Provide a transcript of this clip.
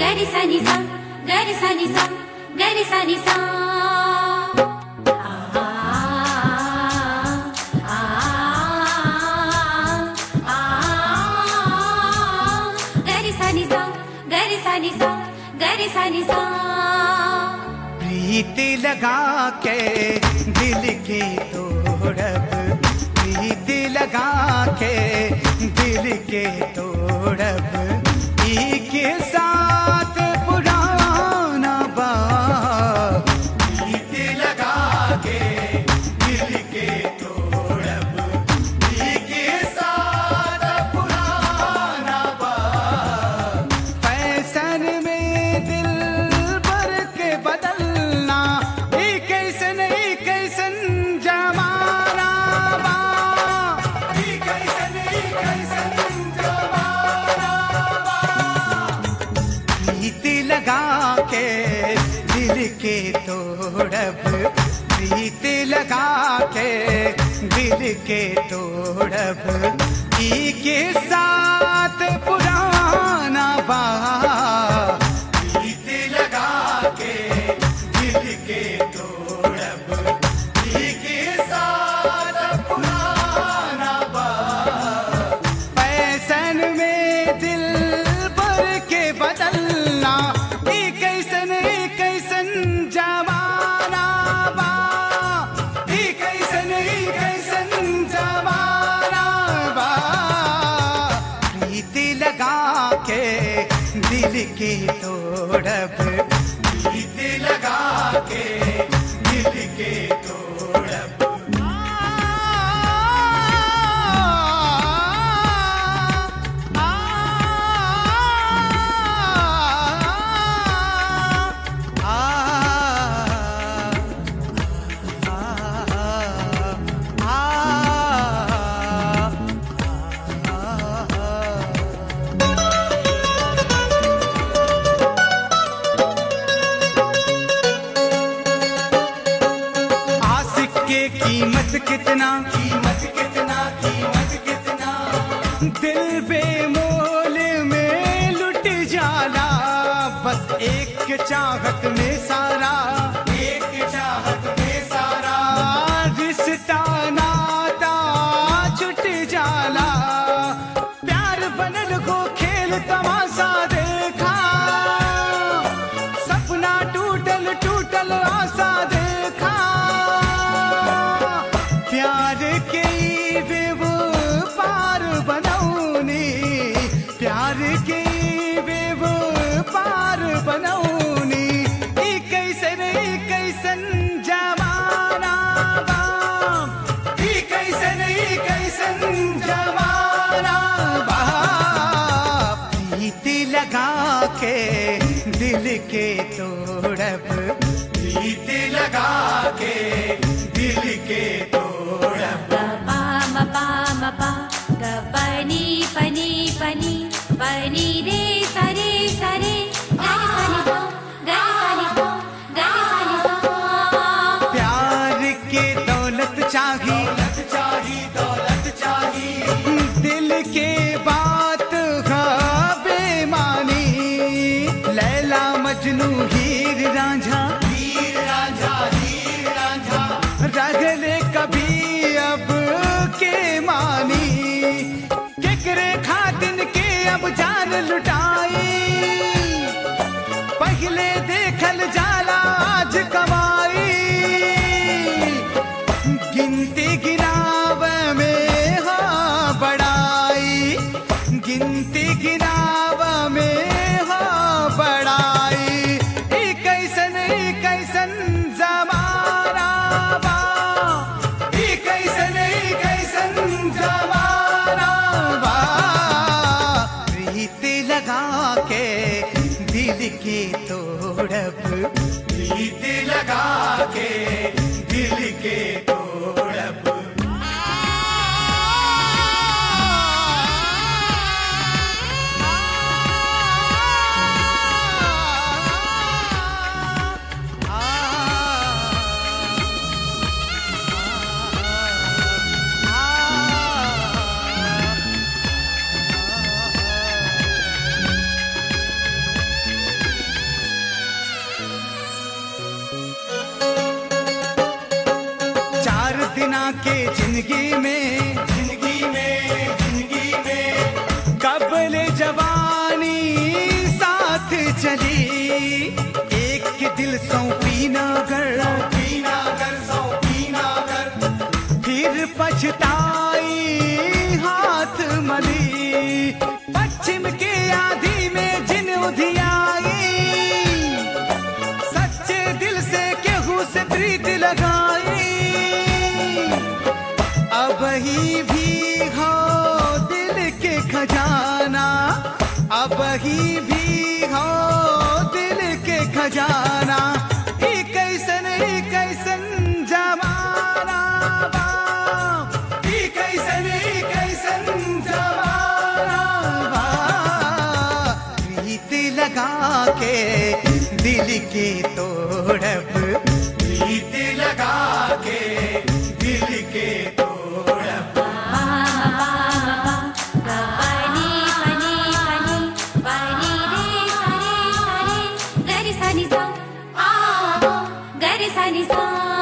గరి సని సా గరి సని సా గరి సని సా ఆ, ఆ, ఆ, గరి సని సా గరి సని సా గరి సని సా प्रीत लगा के दिल के तोड़ब प्रीत लगा के दिल के तोड़ब ई के साथ पुराना बा प्रीत लगा के दिल के तोड़ब ई के साथ पुराना बा फैशन में दिल भर के बदलना ई कैसन ई कैसन जमाना बा ई कैसन ई कैसन जमाना बा प्रीत लगा के दिल के तोड़ब प्रीत लगा के दिल के तोड़ब ई के साथ पुराना बा प्रीत लगा के दिल के तोड़ब ई के साथ पुराना बा फैशन में दिल भर के बदलना ई कैसन ई कैसन जमाना बा ई कैसन ई कैसन जमाना बा प्रीत लगा के दिल के तोड़ब प्रीत लगा के दिल के तोड़ब आशिक के कीमत कितना कीमत कितना कीमत कितना दिल बेमोल में लुट जाला बस एक चाहत में सारा एक चाहत में सारा रिश्ता नाता छुट जाला प्यार बनल को खेल तमाशा देखा सपना टूटल टूटल आशा देखा प्यार के बेवो पार बनौनी प्यार के बेवो पार बनौनी ई कैसन ई कैसन जमाना बा ई कैसन ई कैसन जमाना बा प्रीत लगा के दिल के तोड़ब प्रीत लगा के दिल के तोड़ब గ పా మ పా మ పా గ పని పని పని పని రే సరే సరే గరి సని సా గరి సని సా గరి సని సా प्यार के दौलत चाही दौलत चाही दौलत चाही दिल के बात है बेमानी लैला मजनू हीर रांझा हीर रांझा हीर रांझा रगले कभी अब के मानी केकरे खातिन के अब जान लुटाई पहले देखल जाला आज कमाई गिनती गिनाव में हो बड़ाई गिनती गिनाव में हो बड़ाई ई कैसन ई कैसन जमाना बा ई कैसन ई कैसन जमाना बा प्रीत लगा के दिल के तोड़ब प्रीत लगा के दिल के तोड़ब ले जवानी साथ चली एक के दिल सौंपी नागर फिर पछताई हाथ मली पश्चिम के आधी में जिन उधियाई सच्चे दिल से केहू से प्रीत लगाई अब ही भी हो दिल के खजाना अब ही भी हो दिल के खजाना ई कैसन ई कैसन जमाना बा ई कैसन ई कैसन जमाना बा प्रीत लगा के दिल के तोड़ब प्रीत लगा के दिल के तोड़ब पनी पनी पनी पनी रे सरे सरे गरि सनि सा आ गरि सनि सा